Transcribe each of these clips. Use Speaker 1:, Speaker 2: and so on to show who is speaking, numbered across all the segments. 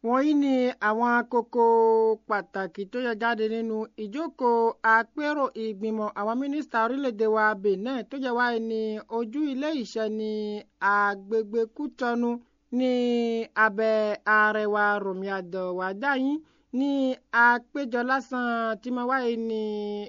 Speaker 1: wọ̀nyí ni àwọn kókó pàtàkì tó yẹ jáde nínú ìjókòó àpérò ìgbìmọ̀ àwọn mínísítà orílẹ̀-èdè wa benin tó jẹ́ wáyé ní ojú ilé ìṣẹ́ ní agbègbè kútọ́nù ní abẹ́ arẹwà rọ̀míàdọ̀ wàdáyín ní àpéjọ lásán tí mo wáyé ní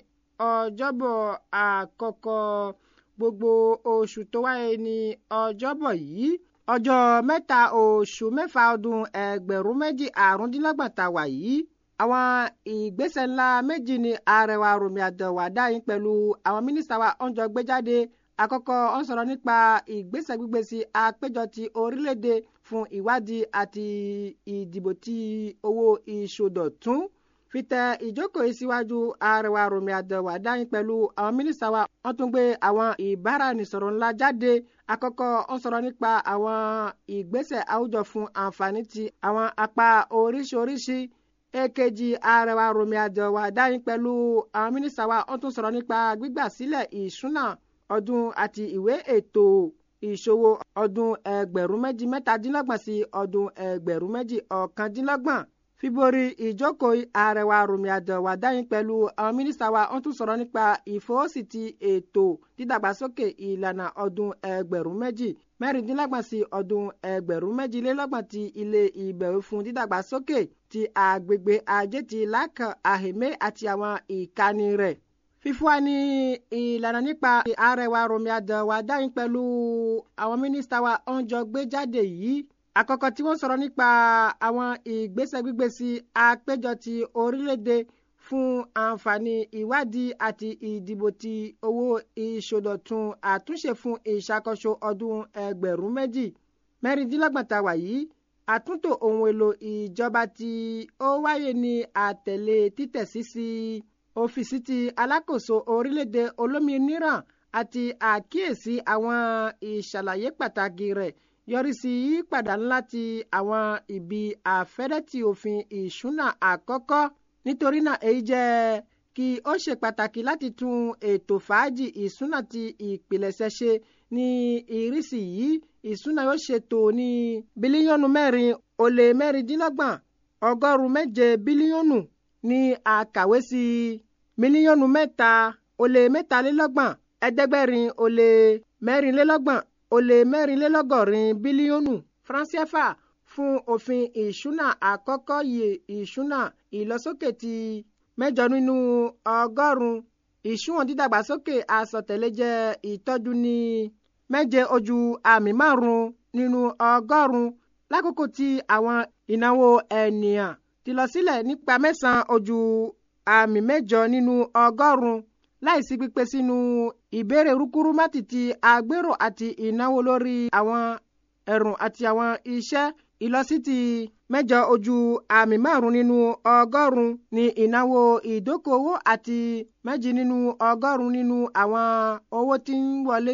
Speaker 1: ọjọ́bọ̀ àkọ́kọ́ gbogbo oṣù tó wáyé ní ọjọ́bọ̀ yìí ọjọ́ mẹ́ta oṣù mẹ́fà ọdún ẹgbẹ̀rún méjì àrúndínlọ́gbọ̀n tá a wà yìí àwọn ìgbésẹ̀ ńlá méjì ni àrẹwà rọ̀mí àdọ̀wà dáyìn pẹ̀lú àwọn mínísítà wa ń jọ gbé jáde àkọ́kọ́ ń sọ̀rọ̀ nípa ìgbésẹ̀ gbígbé sí àpéjọ ti orílẹ̀-èdè fún ìwádìí àti ìdìbò ti owó ìṣòdọ̀tún fìtẹ ìjókòó yìí síwájú àrẹwà rọ̀mí àdọ̀wà dáyìn pẹ̀lú àwọn mínísítà wa wọ́n tún gbé àwọn ìbáraẹnisọ̀rọ̀ ńlá jáde àkọ́kọ́ ń sọ̀rọ̀ nípa àwọn ìgbésẹ̀ àwùjọ fún àǹfààní ti àwọn apá oríṣiríṣi èkejì àrẹwà rọ̀mí àdọ̀wà dáyìn pẹ̀lú àwọn mínísítà wa wọ́n tún sọ̀rọ̀ nípa gbígbà sílẹ̀ ìṣúná ọdún àti ìwé ètò ìṣòwò ọdún ẹgbẹ̀rún méjì mẹ́tàdínlọ́gbọ̀n sí ọdún ẹgbẹ̀rún méjì ọ̀kàndínlọ́gbọ̀n fíborí ìjókòó àrẹwà rọ̀mí àdọ̀wà dáyìn pẹ̀lú àwọn mínísítà wa wọ́n tún sọ̀rọ̀ nípa ìfọwọ́sí ti ètò dídàgbàsókè ìlànà ọdún ẹgbẹ̀rún méjì mẹ́rìndínlọ́gbọ̀n sí ọdún ẹgbẹ̀rún méjìlélọ́gbọ̀n ti ilé ìbẹ̀wò fún dídàgbàsókè ti àgbègbè ajé ti lákàn àhèmé àti àwọn ìkànnì rẹ̀ fífún wa ní ìlànà nípa àrẹwà rọ̀mí àdọ̀wà dáyìn pẹ̀lú àwọn mínísítà wa ń jọ gbé jáde yìí àkọ́kọ́ tí wọ́n sọ̀rọ̀ nípa àwọn ìgbésẹ̀ gbígbé sí àpéjọ ti orílẹ̀-èdè fún àǹfààní ìwádìí àti ìdìbò ti owó ìṣòdọ̀tun àtúnṣe fún ìṣàkóso ọdún ẹgbẹ̀rún méjì mẹ́rìndínlọ́gbọ̀n tá a wà yìí àtúntò ohun èlò ìjọba tí ó wáyé ní àtẹ̀lé títẹ̀sí sí ọ́fíìsì ti alákòóso orílẹ̀-èdè olómìnira àti àkíyèsí àwọn ìṣàlàyé pàtàkì rẹ̀ yọrí sí yípadà ńlá ti àwọn ibi àfẹ́rẹ́tì òfin ìṣúná àkọ́kọ́ nítorí náà èyí jẹ́ kí ó ṣe pàtàkì láti tún ètò fàájì ìṣúná ti ìpilẹ̀ṣẹ̀ ṣe ní ìrísí yìí ìṣúná yóò ṣètò ní bílíọ̀nù mẹ́rin ó lé mẹ́rìndínlọ́gbọ̀n ọgọ́rùn-ún méje bílíọ̀nù ní àkàwé sí mílíọ̀nù mẹ́ta ó lé mẹ́talélọ́gbọ̀n ẹ̀ẹ́dẹ́gbẹ̀rin ó lé mẹ́rìnlélọ́gbọ̀n ó lé mẹ́rìnlélọ́gọ́rin bílíọ̀nù franciefa fún òfin ìṣúná àkọ́kọ́ yìí ìṣúná ìlọsókè ti mẹ́jọ nínú ọgọ́rùn-ún ìṣúwọ̀n dídàgbàsókè àsọtẹ̀lé jẹ́ ìtọ́jú ní méje ojú àmì márùn-ún nínú ọgọ́rùn-ún lákòókò tí àwọn ìnáwó ènìyàn ti lọ sílẹ̀ nípa mẹ́sàn-án ojú àmì mẹ́jọ nínú ọgọ́rùn-ún láìsí pípé sínú ìbéèrè rúkúrúmátì ti àgbérò àti ìnáwó lórí àwọn ẹ̀rùn àti àwọn iṣẹ́ ìlọsí ti mẹ́jọ ojú àmì márùn nínú ọgọ́rùn ní ìnáwó ìdókòwò àti méjì nínú ọgọ́rùn nínú àwọn owó tí ń wọlé